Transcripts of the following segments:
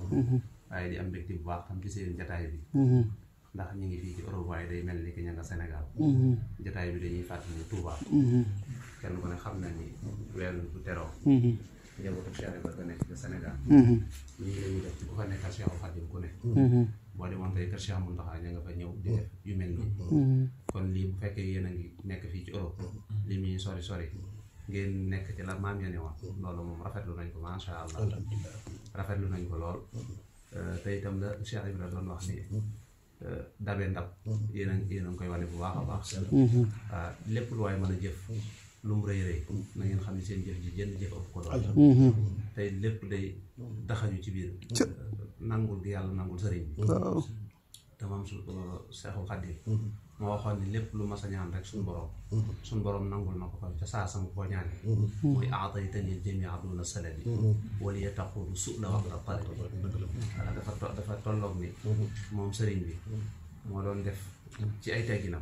waaye di am mbégte bu baax tam ci seen jataay bi ndax ñu ngi fii ci Europe waaye day mel ni ki ña nga Sénégal jataay bi dañuy fàttali Touba kenn ku ne xam na ni weeru bu teroo njabootu Cheikh Ibra nekk ci Sénégal ñii la ñuy def ci ku fa nekkal Cheikh Khadim ku ne boo demoon tey kër Cheikh Mountakha ña nga fa ñëw di def yu mel nii kon lii bu fekkee yéen a ngi nekk fii ci Europe li muy sori sori ngeen nekk ci la maam ya ne woon loolu moom rafetlu nañ ko macha allah rafetlu nañ ko lool te itam la Cheikh Ibra doon wax ni dabe ndab yéen a yéen a ngi koy wane bu baax a baax waaw lépp lu waay mën a jëf lu mu rëy rëy na ngeen xam ne seen jëf ji jënd jëf ëpp ko doon tey lépp day daxañu ci biir nangul gi yàlla nangul sëriñ bi te moom su Seexul Xadiim moo waxoon ni lépp lu ma sa ñaan rek suñu borom suñu borom nangul na ko ko ca saa sama ko ñaan muy aataytani jamia duna saladi wala ya taqulu su la wax la talibi wala dafa to dafa tolloog ni moom sëriñ bi moo doon def ci ay tegginam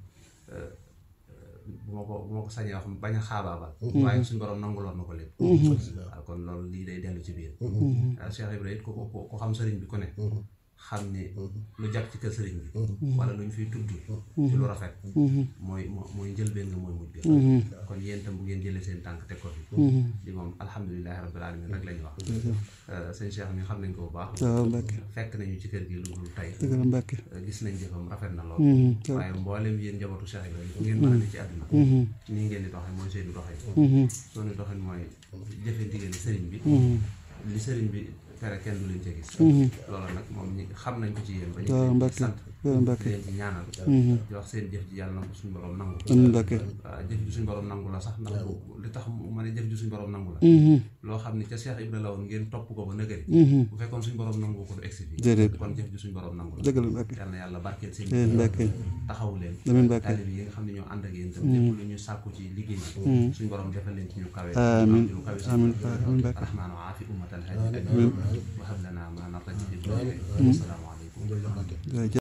bu ma ko bu ma ko sañee wax bañ a xaabaabal waaye suñu borom nanguloon na ko lépp waaw kon loolu lii day dellu ci biir Cheikh Ibrahima it ko ko ko xam sëriñ bi ku ne xam ne lu jàpp ci kër sëriñ bi wala lu ñu fiy tudd ci lu rafet mooy mooy njëlbeen nga mooy mujj ga kon yéen tam bu ngeen jëlee seen tànk teg ko fi di moom alhamdulilahi rabbil alamin rek la ñu wax sëñ Cheikh mi xam nañ ko bu baax fekk nañu ci kër gi lu dul tey gis nañ jëfam rafet na lool waaye mboolem yéen njabootu Cheikh Ibrahima bu ngeen mën a ne ci àdduna nii ngeen di doxee mooy seeni doxee sooni doxin mooy jëfe ndigal sëriñ bi li sëriñ bi tere kenn du leen ca gis loolu nag moom ñi xam nañ ko ci yéen ba ñu leen sant leen ci ñaanal di wax seen jëf ji yàlla na ko suñu borom nangu waaw jëf ji suñu borom nangu la sax ndax li tax ma ne jëf ji suñu borom nangu la loo xam ne ca Cheikh Ibra la woon ngeen topp ko ba nëgëri bu fekkoon suñu borom nangu ko du egsi fii kon jëf ji suñu borom nangu la yàlla na yàlla barkeel seen taxaw leen taalib yi nga xam ne ñoo ànd ak yéen tam lépp lu ñu sàkku ci liggéey bi suñu borom defal leen ci ñu kawe ñu kawe rahmaanu aafi ummatal hadi